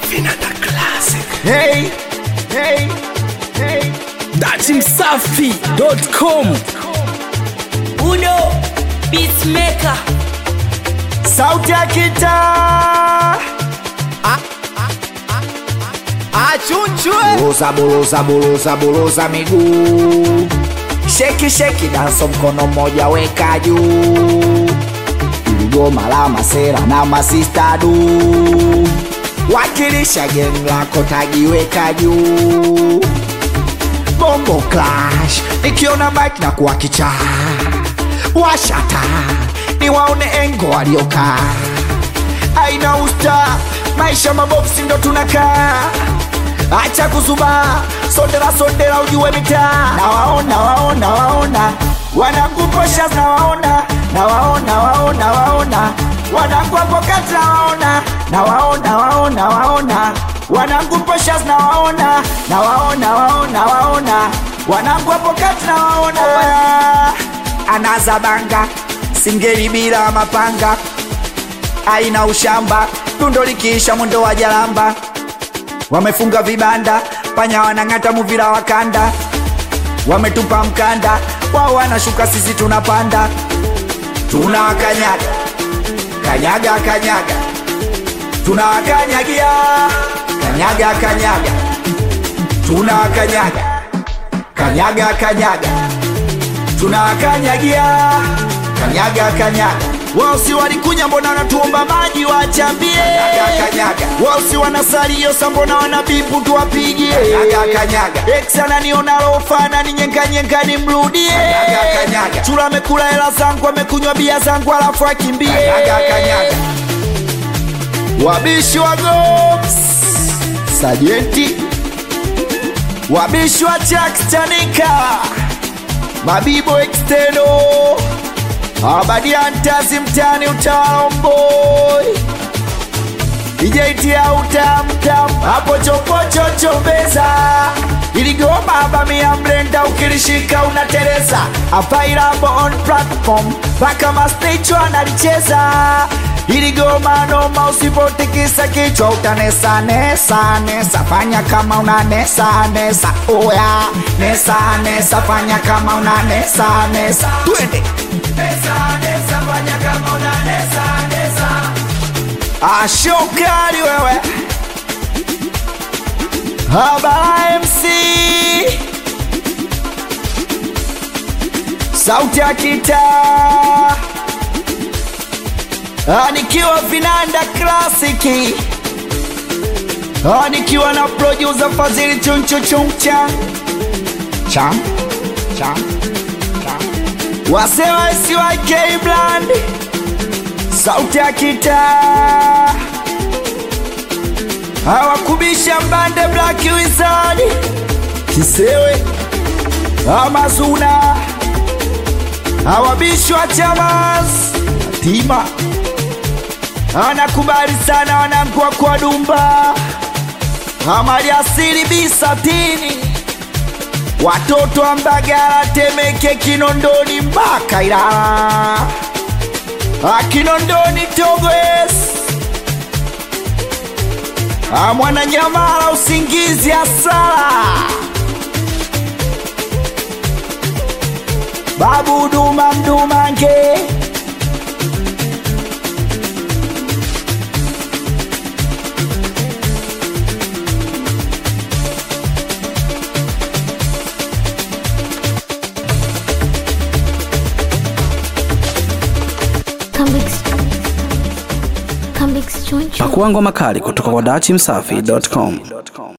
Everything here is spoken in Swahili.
Vinanda Classic. Hey, hey, hey. Datimsafi.com. Uno Beatmaker Sauti ya kitaa Achunchwe. Buluza, buluza, buluza, buluza miguu Sheki, sheki, danso mkono mmoja weka juu Iligoma la masera na masista du Wakilisha geng lako tagiweka juu Bongo Clash Nikiona mic na kuwa kichaa Washata Niwaone engo waliokaa aina usta maisha maboksi ndo tunakaa acha kuzuba sondera sondera ujue mitaa nawaona waona waona wanakuposha nawaona nawaona waona waona wanakuapokati nawaona nawaona waona waona wanakuposha nawaona nawaona waona waona wanakuapokati nawaona anazabanga singeli bila mapanga aina ushamba tundo likiisha mwendo wa jalamba wamefunga vibanda panya wanang'ata muvira wa kanda wametupa mkanda wao wanashuka sisi tunapanda tunawakanyaga kanyaga kanyaga tunawakanyagia kanyaga kanyaga tunawakanyaga kanyaga kanyaga tunawakanyagia kanyaga kanyaga wao si walikunya mbona wanatuomba maji wachambie wao si wanasariosa mbona wanabipu tuwapigie eksananiona lofana ni nyenkanyenka nimrudie chula amekula hela zangu amekunywa bia zangu alafu akimbie wabishi wa gops sajenti wabishi wa chakstanika mabibo exteno abadiantazi mtani utalomboi ijaitia utamtam hapo chopochochombeza iligoma bamia mlenda ukilishika unateleza afairambo on platform mpaka masticho analicheza iligoma noma usipotikisa kichwa utanesa nesa nesa fanya kama una nesa nesa oya nesa nesa fanya kama una nesa nesa twende ashokali wewe habara mc sauti ya kitaa Ah, nikiwa vinanda klasiki Ah, nikiwa na producer fadhili chunchuchumcha cham cham cham wasewa siwak bland sauti ya kitaa hawakubisha mbande black wizard kisewe amazuna hawabishwa chamas tima anakubali sana wanangua kwa dumba amali asili bisatini watoto wa mbagala temeke kinondoni mpaka ilala akinondoni togwes amwananyamala usingizi asala babu duma mdumange Comics Choncho. Pakuangwa makali kutoka kwa datimsafi.com.